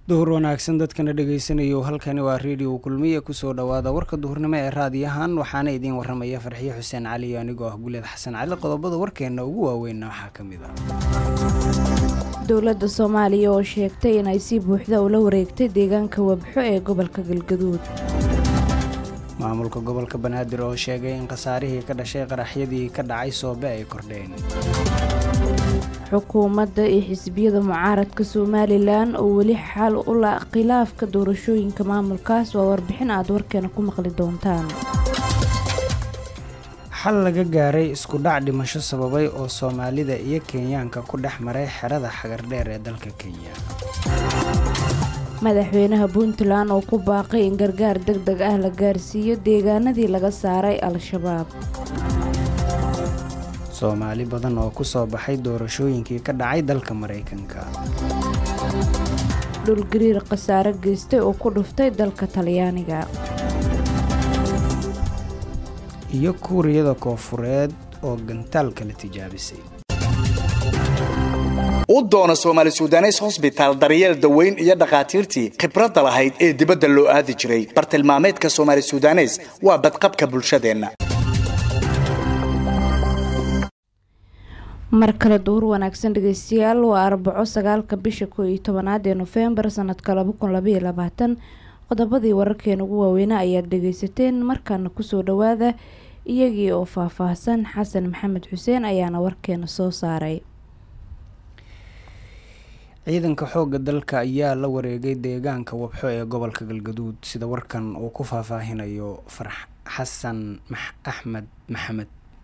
duhur wanaagsan dadkana dhagaysanayo halkani waa redio kulmiya kusoo dhawaada warka duhurnimo ee raadiyahan waxaana idiin waramaya farxiyo xuseen cali iyo anigoo ah guleed xasan cali qodobada warkeena ugu waaweynna waxaa ka mid ah dowladda soomaaliya oo sheegtay inay si buuxda ula wareegtay deegaanka wabxo ee gobolka galgaduud maamulka gobolka banaadir oo sheegay in khasaarihii ka dhashay qaraxyadii ka dhacay soobe ay kordheen xukuumadda iyo xisbiyada mucaaradka somalilan oo weli xal u la khilaafka doorashooyinka maamulkaas waa warbixin aad warkeena ku maqli doontaan xal laga gaaray isku dhac dhimasho sababay oo soomaalida iyo kenyaanka ku dhex maray xerada xagardheer ee dalka kenya madaxweynaha puntland oo ku baaqay in gargaar deg deg ah la gaarsiiyo deegaanadii laga saaray al-shabaab soomaali badan oo ku soo baxay doorashooyinkii ka dhacay dalka maraykanka dhulgariir khasaare geystay oo ku dhuftay dalka talyaaniga iyo kuuriyada koofureed oo gantaalka la tijaabisay u doona soomaali sudanes hosbitaal daryeel daweyn iyo dhakhaatiirtii khibradda lahayd ee dibadda loo aadi jiray bartilmaameedka soomaali sudanes waa badqabka bulshadeenna mar kale duhur wanaagsan dhegeystayaal waa arbaco sagaalka bisha koo iyo tobanaad ee nofembar sanadka laba kun labaiyo labaatan qodobadii wararkeena ugu waaweynaa ayaad dhageysateen markaana kusoo dhawaada iyagii oo faah-faahsan xasan maxamed xuseen ayaana warkeena soo saaray ciidanka xoogga dalka ayaa la wareegay deegaanka wabxo ee gobolka galgaduud sida warkan uu ku faahfaahinayo farax xasan axmed maxamed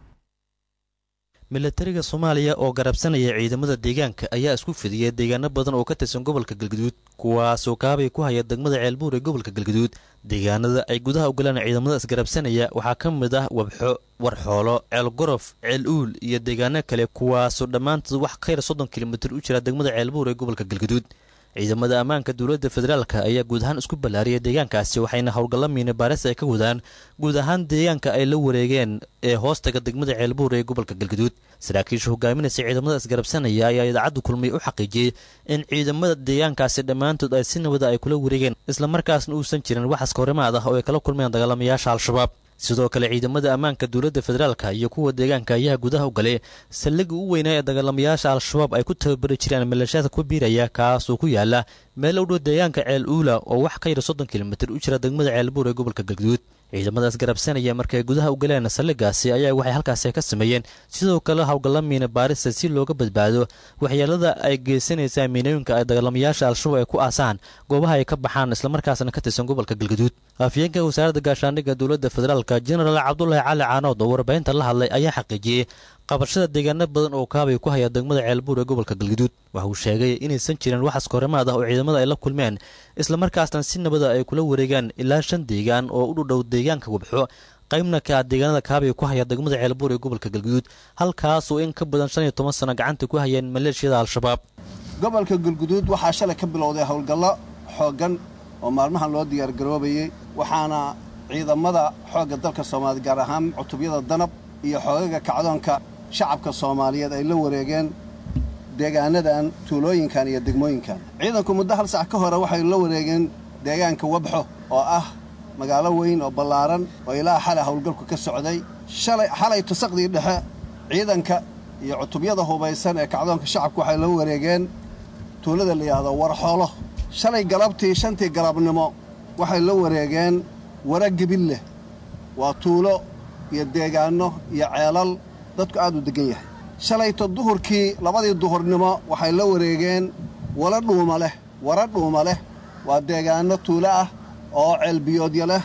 milatariga soomaaliya oo garabsanaya ciidamada deegaanka ayaa isku fidiyay deegaano badan oo ka tirsan gobolka galgaduud kuwaasoo kaabay ku haya degmada ceelbuur ee gobolka galgaduud deegaanada ay gudaha ugalaan ciidamada isgarabsanaya waxaa ka mid ah wabxo warxoolo ceel gorof ceel uul iyo deegaano kale kuwaasoo dhammaantood wax ka yar soddon kilomitir u jira degmada ceelbuur ee gobolka galgaduud ciidamada ammaanka dowladda federaalka ayaa guud ahaan isku ballaariyay deegaankaasi waxayna howlgalla miina baaris ay ka wadaan guud ahaan deegaanka ay la wareegeen ee hoostaga degmada ceelbuur ee gobolka galgaduud saraakiisha hogaaminaysa ciidamada isgarabsanaya ayaa idaacadda kulmiy u xaqiijiyey in ciidamada deegaankaasi dhammaantood ay si nabada ay kula wareegeen islamarkaasna uusan jirin wax askahorimaad ah oo ay kala kulmeen dagaalamayaasha al-shabaab sidoo kale ciidamada ammaanka dowladda federaalka iyo kuwa deegaanka ayaa gudaha u galay saldhigga u weynaa ee dagaalamayaasha al-shabaab ay ku tababari jireen maleeshaadka ku biiraya kaasoo ku yaala meel u dhow deegaanka ceel uula oo wax ka yar soddon kilomitir u jira degmada ceelbuur ee gobolka galgaduud ciidamadaas garabsanaya markay gudaha u galeen saldhiggaasi ayaa waxay halkaasi ka sameeyeen sidoo kale howlgalla miina baarisa si looga badbaado waxyeelada ay geysanaysaa miinooyinka ay dagaalamayaasha al-shabaab ay ku aasaan goobaha ay ka baxaan islamarkaasna ka tirsan gobolka galgaduud afyeenka wasaaradda gaashaandhigga dowladda federaalk jenaraal cabdulaahi cali caanood oo warbaahinta la hadlay ayaa xaqiijiyey qabashada deegaano badan oo kaabay ku haya degmada ceelbuur ee gobolka galgaduud waxa uu sheegay inaysan jirin wax askahorimaad ah oo ciidamada ay la kulmeen islamarkaasna si nabada ay kula wareegaan ilaa shan deegaan oo u dhudhow deegaanka wabxo qaybna ka ah deegaanada kaabay ku haya degmada ceelbuur ee gobolka galgaduud halkaasoo in ka badan shan iyo toban sano gacanta ku hayeen maleeshiyada al-shabaab gobolka galguduud waxaa shalay ka bilowday howlgallo xooggan oo maalmahan loo diyaargaroobayey waxaana ciidamada xoogga dalka soomaaliya gaar ahaan cutubyada danab iyo xoogaga kacdoonka shacabka soomaaliyeed ay la wareegeen deegaanadan tuulooyinkan iyo degmooyinkan ciidanku muddo hal sac ka hore waxay la wareegeen deegaanka wabxo oo ah magaalo weyn oo ballaaran oo ilaa xalay howlgalku ka socday xalay tusaqdii dhexe ciidanka iyo cutubyada hubaysan ee kacdoonka shacabku waxay la wareegeen tuulada la yidhaahdo warxoolo shalay galabtii shantii galabnimo waxay la wareegeen wara gebilleh waa tuulo iyo deegaanno iyo ceelal dadku aad u deggan yahay shalayto duhurkii labadii duhurnimo waxay la wareegeen wala dhuuma leh wara dhuuma leh waa deegaanno tuulo ah oo ceelbiyoodya leh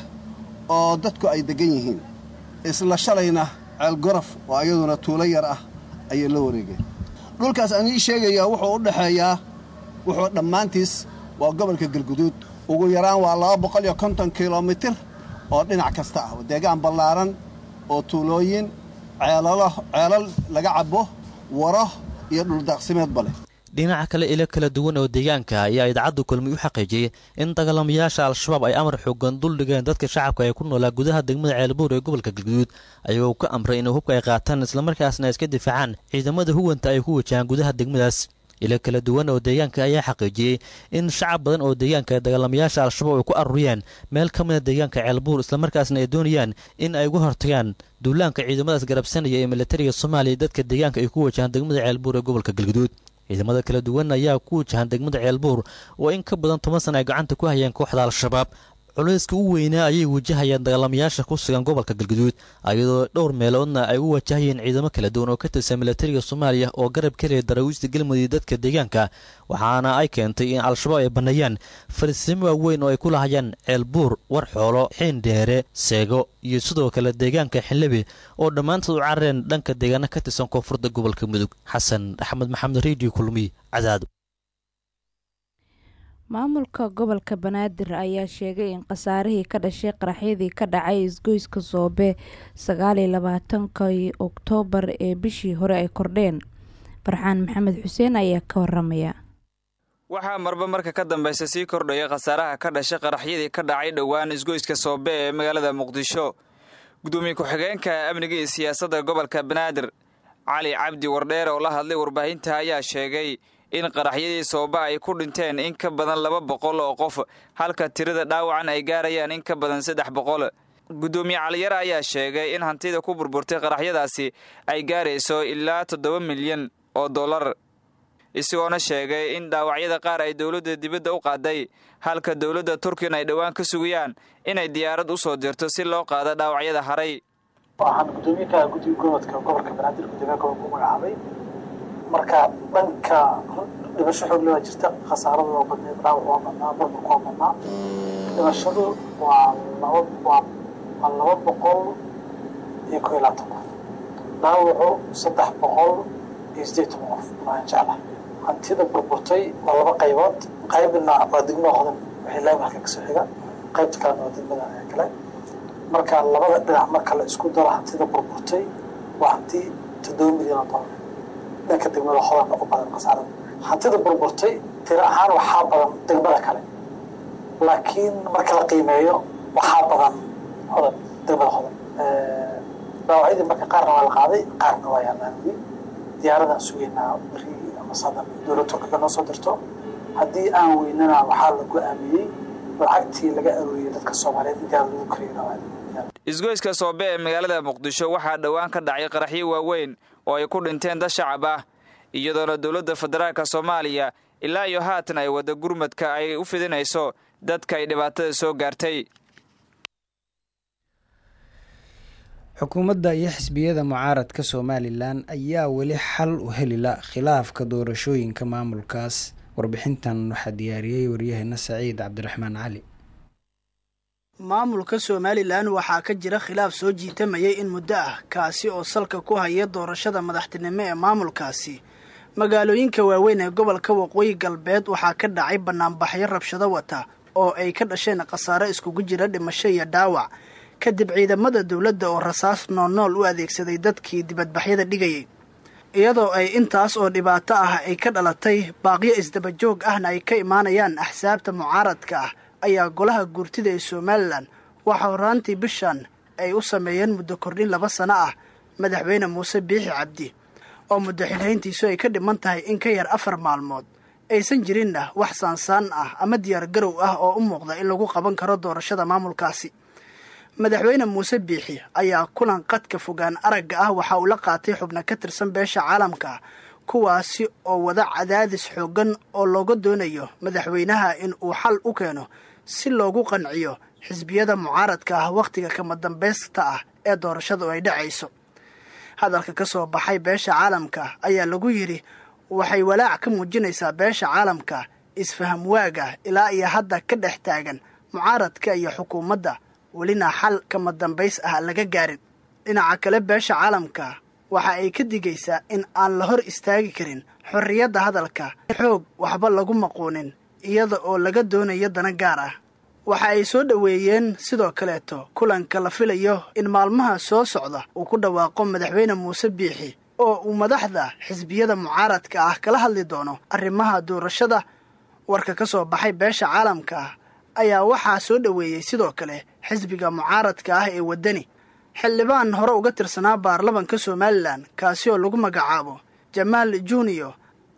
oo dadku ay deggan yihiin isla shalayna ceel gorof oo ayaduna tuulo yar ah ayay la wareegeen dhulkaas aan ii sheegayaa wuxuu u dhexeeyaa wuxuu dhammaantiis waa gobolka galguduud ugu yaraan waa laba boqol iyo konton kilomitir oo dhinac kasta ah deegaan ballaaran oo tuulooyin ceelal laga cabo waro iyo dhuldaaqsimeedba leh dhinaca kale ilo kala duwan oo deegaanka ayaa idaacadda kulmiy u xaqiijiyey in dagaalamayaasha al-shabaab ay amar xoogan dul dhigeen dadka shacabka ee ku noolaa gudaha degmada ceelbuur ee gobolka galguduud ayagoo ka amray inay hubka ay qaataan islamarkaasna iska difaacaan ciidamada huwanta ay ku wajahaan gudaha degmadaas ilo kala duwan oo deegaanka ayaa xaqiijiyey in shacab badan oo deegaanka dagaalamayaasha al-shabaab ay ku aruuriyaan meel ka mida deegaanka ceelbuur islamarkaasna ay doonayaan in ay uga hortagaan duulaanka ciidamadaas garabsanaya ee militariga soomaaliya dadka deegaanka ay ku wajahaan degmada ceelbuur ee gobolka galguduud ciidamada kala duwan ayaa ku wajahan degmada ceelbuur oo in ka badan toban sana ay gacanta ku hayeen kooxda al-shabaab culayska u weynaa ayay wajahayaan dagaalamayaasha ku sugan gobolka galguduud iyadoo dhowr meeloodna ay u wajahayeen ciidamo kala duwan oo ka tirsan militariga soomaaliya oo garab kelaya daraawiishta galmudug dadka deegaanka waxaana ay keentay in al-shabaab ay banneeyaan fariisimo waaweyn oo ay ku lahayaan ceelbuur war xoolo xiin dheere seego iyo sidoo kale deegaanka xinlebi oo dhammaantood u carareen dhanka deegaana ka tirsan koonfurda gobolka mudug xasan axmed maxamed redio kulmiy cadaad maamulka gobolka banaadir ayaa sheegay in khasaarihii ka dhashay qaraxyadii ka dhacay isgoyska soobe sagaaliyo labaatankii oktoobar ee bishii hore ay kordheen farxaan maxamed xuseen ayaa ka waramaya waxaa marba marka ka dambaysa sii kordhaya khasaaraha ka dhashay qaraxyadii ka dhacay dhowaan isgoyska soobe ee magaalada muqdisho gudoomiye ku-xigeenka amniga iyo siyaasadda gobolka banaadir cali cabdi wardheer oo la hadlay warbaahinta ayaa sheegay in qaraxyadii sooba ay ku dhinteen in ka badan laba boqol oo qof halka tirada dhaawacan ay gaarayaan in ka badan saddex boqol guddoomiye caliyare ayaa sheegay in hantida ku burburtay qaraxyadaasi ay gaarayso ilaa toddoba milyan oo dollar isagoona sheegay in dhaawacyada qaar ay dowladda dibadda u qaaday halka dowladda turkina ay dhowaan ka sugayaan inay diyaarad u soo dirto si loo qaado dhaawacyada haray waxaan gudoomiyaha guddiga gobolka gobolka banaadir gudoomiyaha gobolka u magacaabay marka dhanka dhimasho xoog le waa jirta khasaarada waa badneed dhaawac waa badnaa burburka waa badnaa dhimashadu waa laba waa waa laba boqol iyo koo iyo labaatan qof dhaawacu saddex boqol iyo siddeed toban qof waan jecla hantida burburtay waa laba qaybood qaybna waa degmada hodan waxay laami halka kasoo xiga qaybta kalena waa degmada kale marka labada dhinac marka la isku daro hantida burburtay waa hanti toddoba milyan oo dollar dhanka degmada hodanna u badan khasaarada hantida burburtay tiro ahaan waxaa badan degmada kale laakiin marka la qiimeeyo waxaa badan hodan degmada hodan dhaawacyadii marka qaarna waa la qaaday qaarna waa yaalaan weli diyaaradaan sugeynaa beri ama sadan dowlad turkiga noo soo dirto haddii aan weynana waxaa la go-aamiyey lacagtii laga arooriyey dadka soomaaliyeed in diyaarad lagu kariyo dhaawacyada isgoyska soobe ee magaalada muqdisho waxaa dhowaan ka dhacay qaraxyo waaweyn oo ay ku dhinteen dad shacab ah iyadoona dowladda federaalka soomaaliya ilaa iyo haatan ay wadda gurmadka ay u fidinayso dadka ay dhibaatada soo gaartay xukuumadda iyo xisbiyada mucaaradka somalilan ayaa weli xal u helila khilaafka doorashooyinka maamulkaas warbixintan waxaa diyaariyey waryaheena saciid cabdiraxmaan cali maamulka somalilan waxaa ka jira khilaaf soo jiitamayay in muddo ah kaasi oo salka ku haya doorashada madaxtinimo ee maamulkaasi magaalooyinka waaweyn ee gobolka waqooyi galbeed waxaa ka dhacay banaanbaxyo rabshado wata oo ay ka dhasheen khasaare iskugu jira dhimasho iyo dhaawac kadib ciidamada dowladda oo rasaas noolnool u adeegsaday dadkii dibadbaxyada dhigayay iyadoo ay intaas oo dhibaato ah ay ka dhalatay baaqyo isdabajoog ahna ay ka imaanayaan axsaabta mucaaradka ah ayaa golaha guurtida ee somalilan waxaa horaantii bishan ay u sameeyeen muddo kordhin laba sano ah madaxweyne muuse biixi cabdi oo muddo xilhayntiisu ay ka dhiman tahay in ka yar afar maalmood aysan jirinna wax saansaan ah ama diyaar garow ah oo u muuqda in lagu qaban karo doorashada maamulkaasi madaxweyne muuse biixi ayaa kulan qadka fogaan aragga ah waxa uu la qaatay xubno ka tirsan beesha caalamka kuwaasi oo wada cadaadis xooggan oo looga doonayo madaxweynaha in uu xal u keeno si loogu qanciyo xisbiyada mucaaradka ah wakhtiga kama dambaysta ah ee doorashadu ay dhacayso hadalka ka soo baxay beesha caalamka ayaa lagu yidhi waxay walaac ka muujinaysaa beesha caalamka isfaham waaga ilaa iyo hadda ka dhex taagan mucaaradka iyo xukuumadda welina xal kama dambays ah laga gaarin dhinaca kale beesha caalamka waxa ay ka digaysaa in aan la hor istaagi karin xorriyadda hadalka xoog waxba lagu maquunin iyada oo laga doonayo dana gaar ah waxa ay soo dhoweeyeen sidoo kaleeto kulanka la filayo in maalmaha soo socda uu ku dhawaaqo madaxweyne muuse biixi oo uu madaxda xisbiyada mucaaradka ah kala hadli doono arrimaha doorashada warka ka soo baxay beesha caalamka ah ayaa waxaa soo dhoweeyey sidoo kale xisbiga mucaaradka ah ee waddani xildhibaan hore uga tirsanaa baarlamanka somalilan kaasi oo lagu magacaabo jamaal junior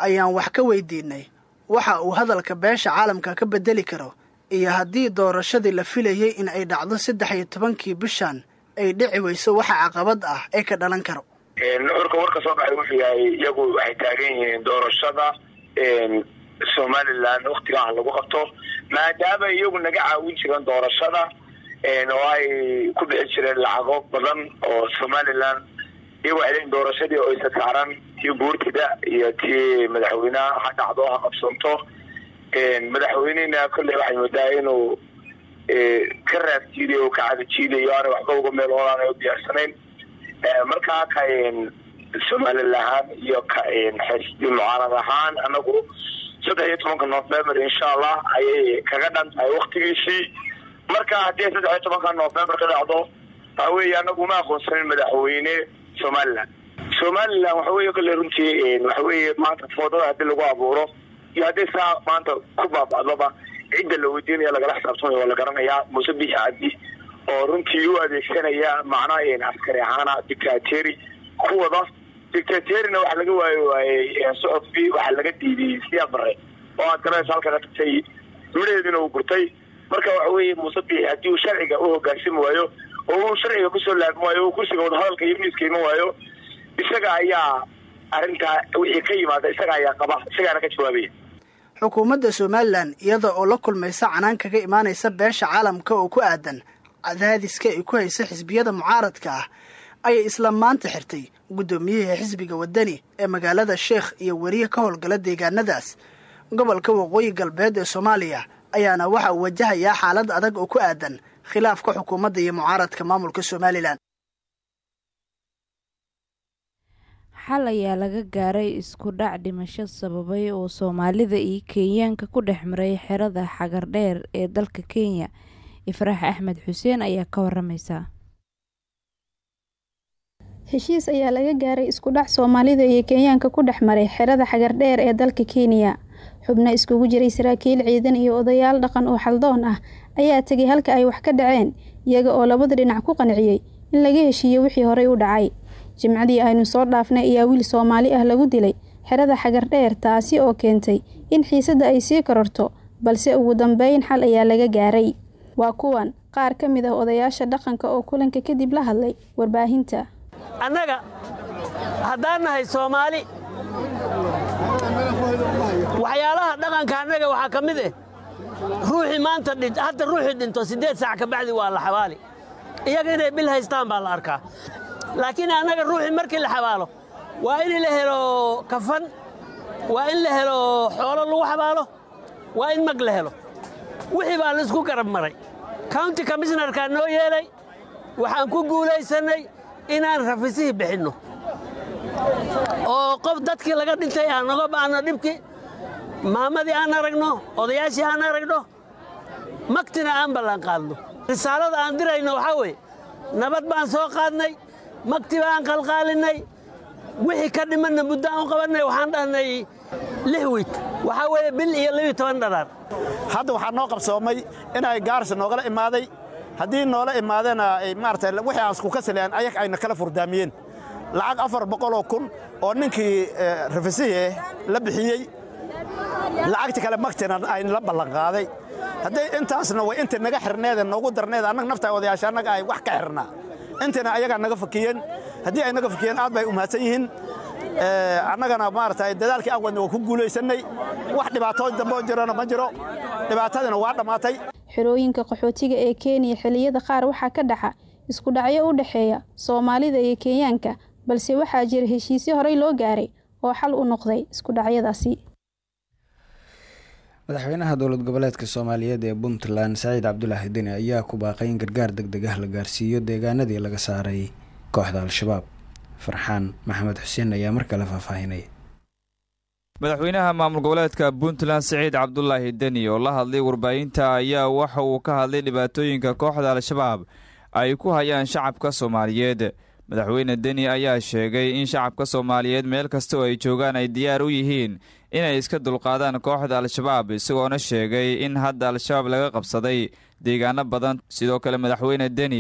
ayaan wax ka weydiinay waxa uu hadalka beesha caalamka ka bedeli karo iyo haddii doorashadii la filayay in ay dhacdo saddex iyo tobankii bishan ay dhici weyso waxa caqabad ah ee ka dhalan karo nuxurka warka soo baxay wuxuu yahay iyagu waxay taagan yihiin doorashada somalilan waktigaah lagu qabto maadaama iyagu naga caawin jireen doorashada oo ay ku bixi jireen lacago badan oo somalilan iyagu waxay leeyiin doorashadii oo isa saaran tii guurtida iyo tii madaxweyneha ha dhacdo ha qabsanto madaxweynehina kolley waxay moodaa inuu ka raafjiidayo o ka cadajiidayo aanay waxba uga meel oolaan u diyaarsanayn markaa ka somalilan ahaan iyo ka xisbi mucaarad ahaan anagu saddex iyo tobanka november insha allah ayay kaga dhan tahay waktigiisii marka haddii saddex iyo tobanka november ka dhacdo waxa weeye anagu ma aqoonsanin madaxweyne somalilan somalilan waxa weeye kolley runtii waxa weeye maanta foodada haddii lagu abuuro iyo haddii saa maanta ku baaba'doba cidda la weydiinaya lagala xisaabtamaya waa la garanayaa muuse bixi cabdi oo runtii u adeegsanaya macnaha askari ahaana dictateri kuwada dictaterina waxa laga waayo waayey socodkii waxaa laga diidiyey siyaa bare oo aad garanaysa halkaga tagtay midhaheedina uu gurtay marka waxa weeye muuse bixi haddii uu sharciga u hogaansami waayo oo uu sharciga kusoo laabmi waayo oo kursiga wadahadalka iyo miiska iman waayo isaga ayaa arrintaa wixii ka yimaada isaga ayaa qaba isagaana ka jawaabaya xukuumadda somalilan iyada oo la kulmaysa canaan kaga imaanaysa beesha caalamka oo ku aadan cadaadiska ay ku haysa xisbiyada mucaaradka ah ayay isla maanta xirtay guddoomiyihii xisbiga waddani ee magaalada sheekh iyo weriye ka howlgala deegaanadaas gobolka waqooyi galbeed ee soomaaliya ayaana waxa uu wajahayaa xaalad adag oo ku aadan khilaafka xukuumadda iyo mucaaradka maamulka somalilan xal ayaa laga gaaray isku dhac dhimasho sababay oo soomaalida iyo kenyaanka ku dhex maray xerada xagardheer ee dalka kenya ifraax axmed xuseen ayaa ka waramaysa heshiis ayaa laga gaaray isku dhac soomaalida iyo kenyaanka ku dhex maray xerada xagardheer ee dalka kenya xubno iskugu jiray saraakiil ciidan iyo odayaal dhaqan oo xaldoon ah ayaa tegay halka ay wax ka dhaceen iyaga oo labada dhinac ku qanciyey in laga heshiiyo wixii horey u dhacay jimcadii aynu soo dhaafnay ayaa wiil soomaali ah lagu dilay xerada xagardheer taasi oo keentay in xiisadda ay sii kororto balse ugu dambeyn xal ayaa laga gaaray waa kuwan qaar ka mid ah odayaasha dhaqanka oo kulanka kadib la hadlay warbaahinta annaga haddaan nahay soomaali waxyaalaha dhaqanka annaga waxaa ka mid ah ruuxii maanta hadda ruuxii dhinto siddeed saac ka bacdi waa la xabaali iyaga inay bil haystaan baa la arkaa laakiin annaga ruuxii markii la xabaalo waa in la helo kafan waa in la helo xoolo lagu xabaalo waa in mag la helo wixii baa laisku garab maray county commishnarkaa noo yeelay waxaan ku guulaysannay inaan rafisihii bixinno oo qof dadkii laga dhintay aan naga ba'anno dhibkii maamadii aan aragno odayaashii aan aragno magtina aan ballanqaadno risaalada aan dirayno waxaa weeye nabad baan soo qaadnay magti baan qalqaalinnay wixii ka dhimanna muddo aan u qabannay waxaan dhahnay lix wiig waxaa weeye bil iyo labiyo toban dharaar hadda waxaa noo qabsoomay inay gaarsi noogala imaaday haddii noola imaadena maarata wixii aan isku kasalean ayag ayna kala furdaamiyeen lacag afar boqoloo kun oo ninkii rafisihii la bixiyey lacagta kale magtina ayna la ballanqaaday hadday intaasna way inta naga xirneede noogu darneed annaga nafta odayaasha annaga ay wax ka xirnaa intana ayagaa naga fakiyeen haddii ay naga fakiyeen aad bay u mahadsan yihiin annagana maarata dadaalkii aan wadna waa ku guulaysannay wax dhibaatooyin dambe oo jirana ma jiro dhibaatadina waa dhammaatay xerooyinka qaxootiga ee kenya xilliyada qaar waxaa ka dhaxa isku dhacyo u dhexeeya soomaalida iyo kenyaanka balse waxaa jira heshiisyo horey loo gaaray oo xal u noqday isku dhacyadaasi madaxweynaha dowlad goboleedka soomaaliyeed ee puntland saciid cabdulaahi deni ayaa ku baaqay in gargaar deg deg ah la gaarsiiyo deegaanadii laga saaray kooxda al-shabaab farxaan maxamed xuseen ayaa mar kale faahfaahinaya madaxweynaha maamul goboleedka puntland siciid cabdulaahi deni oo la hadlay warbaahinta ayaa waxa uu ka hadlay dhibaatooyinka kooxda al-shabaab ay ku hayaan shacabka soomaaliyeed madaxweyne deni ayaa sheegay in shacabka soomaaliyeed meel kasta oo ay joogaan ay diyaar u yihiin inay iska dulqaadaan kooxda al-shabaab isagoona sheegay in hadda al-shabaab laga qabsaday deegaano badan sidoo kale madaxweyne deni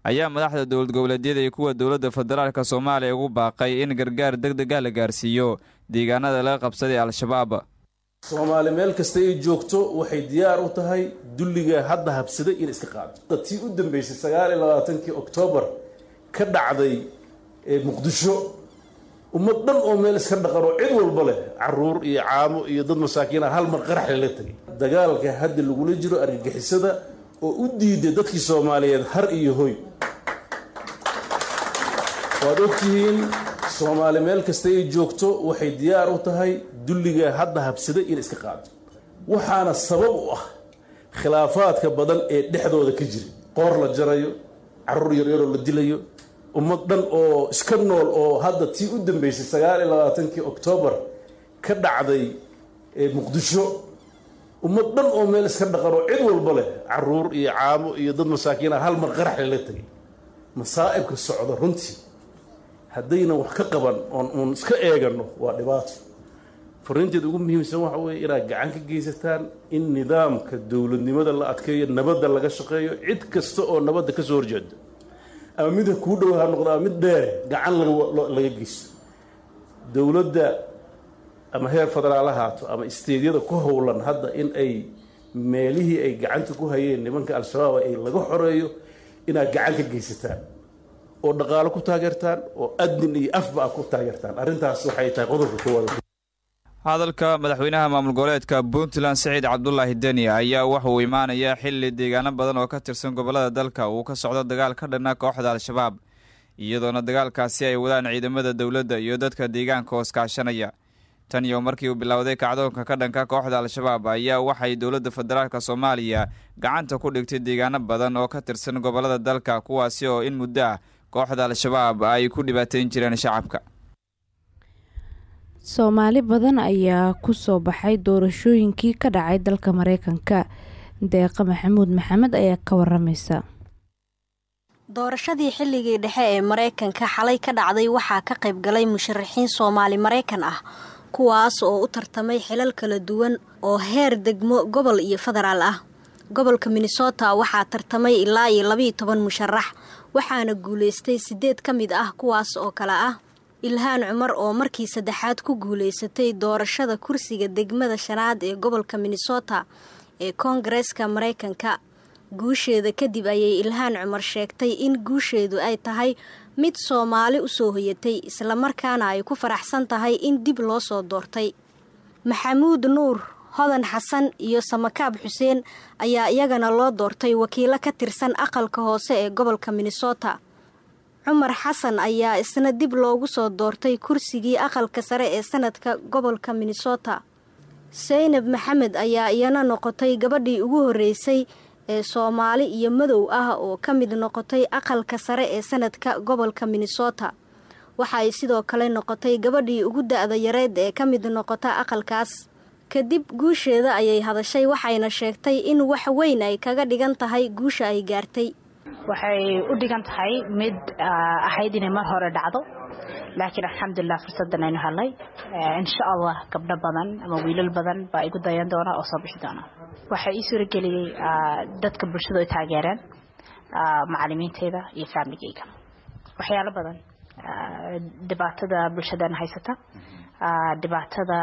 ayaa madaxda dowlad goboleedyada iyo kuwa dowladda federaalk soomaaliya ugu baaqay in gargaar deg deg ah la gaarsiiyo deegaanada laga qabsaday al-shabaab soomaali meel kasta ay joogto waxay diyaar u tahay dulliga hadda habsaday in iska qaado tii u dambeysay sagaal iyo labaatankii oktoobar ka dhacday ee muqdisho ummad dhan oo meel iska dhaqan oo cid walba leh caruur iyo caamo iyo dad masaakiina hal mar qarax lala tegay dagaalka hadda lagula jiro argagixisada oo u diiday dadkii soomaaliyeed har iyo hoy waad ogtihiin soomaali meel kasta ay joogto waxay diyaar u tahay dulliga hadda habsaday in iska qaado waxaana sabab u ah khilaafaadka badan ee dhexdooda ka jira qoor la jarayo caruur yaryaroo la dilayo ummad dhan oo iska nool oo hadda tii u dambeysay sagaal iyo labaatankii oktoobar ka dhacday ee muqdisho ummad dhan oo meel iska dhaqan oo cid walba leh caruur iyo caamo iyo dad masaakiina hal mar qarax lala tegay masaa'ibka socda runtii haddaynan wax ka qaban oon uun iska eegano waa dhibaato fariinteeda ugu muhiimsan waxa weeye inaad gacan ka geysataan in nidaamka dowladnimada la adkeeyo nabadda laga shaqeeyo cid kasta oo nabadda ka soo horjeeda ama mid kuu dhow ha noqdo ama mid dheere gacan laga geysto dowladda ama heer federaal ahaato ama isteedyada ku howlan hadda in ay meelihii ay gacanta ku hayeen nimanka al-shabaab ay laga xoreeyo inaad gacan ka geysataan oo dhaqaalo ku taageertaan oo adnin iyo afba a ku taageertaan arrintaas waxay tahay qodobka koowaad hadalka madaxweynaha maamul goboleedka puntland siciid cabdulaahi deni ayaa wuxuu imaanayaa xilli deegaano badan oo ka tirsan gobolada dalka uu ka socdo dagaal ka dhanna kooxda al-shabaab iyadoona dagaalkaasi ay wadaan ciidamada dowladda iyo dadka deegaanka hoos kaashanaya tan iyo markii uu bilowday kacdoonka ka dhanka kooxda al-shabaab ayaa waxay dowladda federaalk soomaaliya gacanta ku dhigtay deegaano badan oo ka tirsan gobolada dalka kuwaasi oo in muddo ah kooxda al-shabaab ay ku dhibaateyn jireen shacabka soomaali badan ayaa kusoo baxay doorashooyinkii ka dhacay dalka mareykanka deeqa maxamuud maxamed ayaa ka waramaysa doorashadii xilligii dhexe ee mareykanka xalay ka dhacday waxaa ka qayb galay musharaxiin soomaali mareykan ah kuwaas oo u tartamay xilal kala duwan oo heer degmo gobol iyo federaal ah gobolka minnesota waxaa tartamay ilaa iyo labiiyo toban musharax waxaana guulaystay sideed ka mid ah kuwaas oo kale ah ilhaan cumar oo markii saddexaad ku guulaysatay doorashada kursiga degmada shanaad ee gobolka minnesota ee koongareeska mareykanka guusheeda kadib ayay ilhaan cumar sheegtay in guusheedu ay tahay mid soomaali u soo hoyatay islamarkaana ay ku faraxsan tahay in dib loo soo doortay maxamuud nuur hodan xasan iyo samakaab xuseen ayaa iyagana loo doortay wakiilo ka tirsan aqalka hoose ee gobolka minnesota cumar xasan ayaa isna dib loogu soo doortay kursigii aqalka sare ee sanadka gobolka minnesota saynab maxamed ayaa iyana noqotay gabadhii ugu horreysay ee soomaali iyo madow ah oo ka mid noqotay aqalka sare ee sanadka gobolka minnesota waxaay sidoo kale noqotay gabadhii ugu da-da yareed ee ka mid noqota aqalkaas kadib guusheeda ayay hadashay waxayna sheegtay in wax weyn ay kaga dhigan tahay guusha ay gaartay waxay u dhigan tahay mid ahayd inay mar hore dhacdo laakiin alxamdulilah fursadan aynu helnay insha allah gabdho badan ama wiilal badan baa igu dayan doona oo soo bixi doona waxay ii suurageliyey dadka bulshada ay taageereen macalimiinteyda iyo faamligeyga waxyaalo badan dhibaatada bulshadan haysata dhibaatada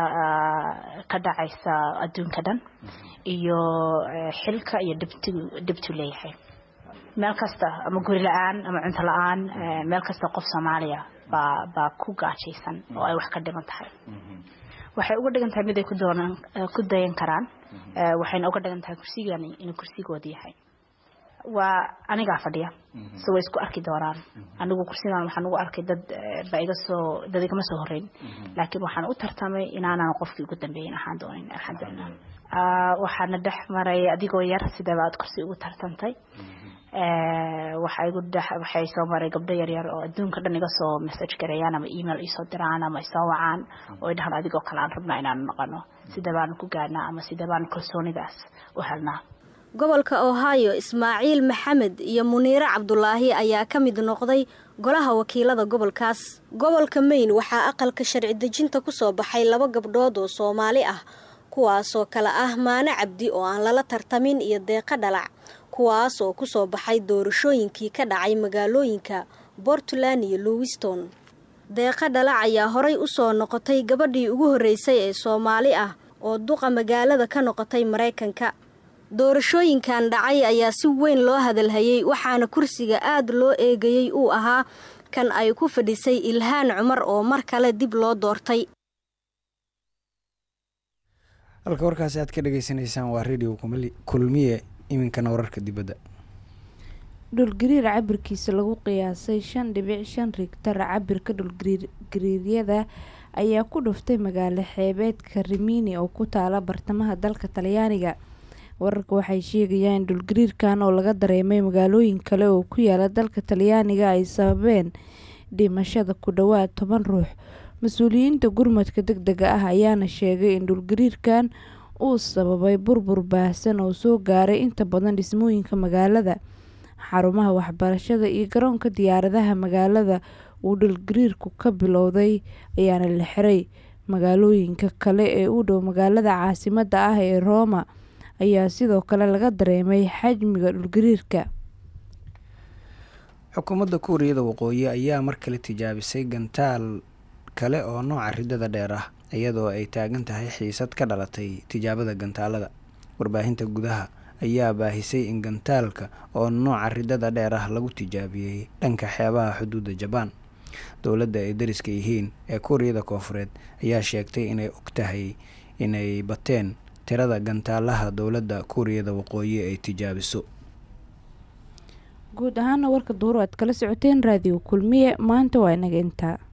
ka dhacaysa adduunka dhan iyo xilka iyo dhibtu leeyahay meel kasta ama guri la-aan ama cunto la-aan meel kasta qof soomaaliya baa baa ku gaajaysan oo ay wax ka dhiman tahay waxay uga dhigan tahay mid ay ku dayan karaan waxayna uga dhigan tahay kursigani inuu kursigooda yahay waa anigaa fadhiya so way isku arki doonaan anigu kursigan waxaan ugu arkay dad ba iga soo dad igama soo horeyn laakiin waxaan u tartamay inaanan qofkii ugu dambeeyin ahaan doonin alxamdulilah waxaana dhex maray adigoo yar sidee baad kursi ugu tartantay waxay soo maray gabdho yaryar oo adduunka dhan iga soo message gareeyaan ama email isoo diraan ama isoo wacaan oo ay dhahaan adigoo kale aan rabnaa inaanu noqono sida baanu ku gaadhnaa ama sida baanu kalsoonidaas u helnaa gobolka ohio ismaaciil maxamed iyo muniire cabdulaahi ayaa ka mid noqday golaha wakiilada gobolkaas gobolka mayn waxaa aqalka sharci dejinta kusoo baxay laba gabdhood oo soomaali ah kuwaasoo kale ah maano cabdi oo aan lala tartamin iyo deeqa dhalac kuwaas oo ku soo baxay doorashooyinkii ka dhacay magaalooyinka portland iyo lowiston deeqa dhalac ayaa horay u soo noqotay gabadhii ugu horreysay ee soomaali ah oo duqa magaalada ka noqotay maraykanka doorashooyinkan dhacay ayaa si weyn loo hadalhayey waxaana kursiga aad loo eegayey uu ahaa kan ay ku fadhisay ilhaan cumar oo mar kale dib loo doortay halka warkaasi aad ka dhageysanaysaan waa radio kulmiye iminkana wararka dibadda dhulgariir cabirkiisa lagu qiyaasay shan dhibic shan rigtar cabirka dhulgariiryada ayaa ku dhuftay magaalo xeebeedka rimini oo ku taala bartamaha dalka talyaaniga wararka waxay sheegayaan in dhulgariirkan oo laga dareemay magaalooyin kale oo ku yaala dalka talyaaniga ay sababeen dhimashada ku dhowaad toban ruux mas-uuliyiinta gurmadka deg dega ah ayaana sheegay in dhulgariirkan uu sababay burbur baahsan oo soo gaaray inta badan dhismooyinka magaalada xarumaha waxbarashada iyo garoonka diyaaradaha magaalada uu dhulgariirku ka bilowday ayaana la xiray magaalooyinka kale ee u dhow magaalada caasimada ah ee rooma ayaa sidoo kale laga dareemay xajmiga dhulgariirka xukuumadda kuuriyada waqooyi ayaa mar kale tijaabisay gantaal kale oo nooca ridada dheer ah iyadoo ay taagan tahay xiisad ka dhalatay tijaabada gantaalada warbaahinta gudaha ayaa baahisay in gantaalka oo nooca ridada dheer ah lagu tijaabiyey dhanka xeebaha xuduudda jabaan dowladda ay dariska yihiin ee kuuriyada koofureed ayaa sheegtay inay og tahay inay bateen tirada gantaalaha dowladda kuuriyada waqooyi ay tijaabiso guud ahaana warka duuru aad kala socoteen raadiyo kulmiye maanta waa inaga intaa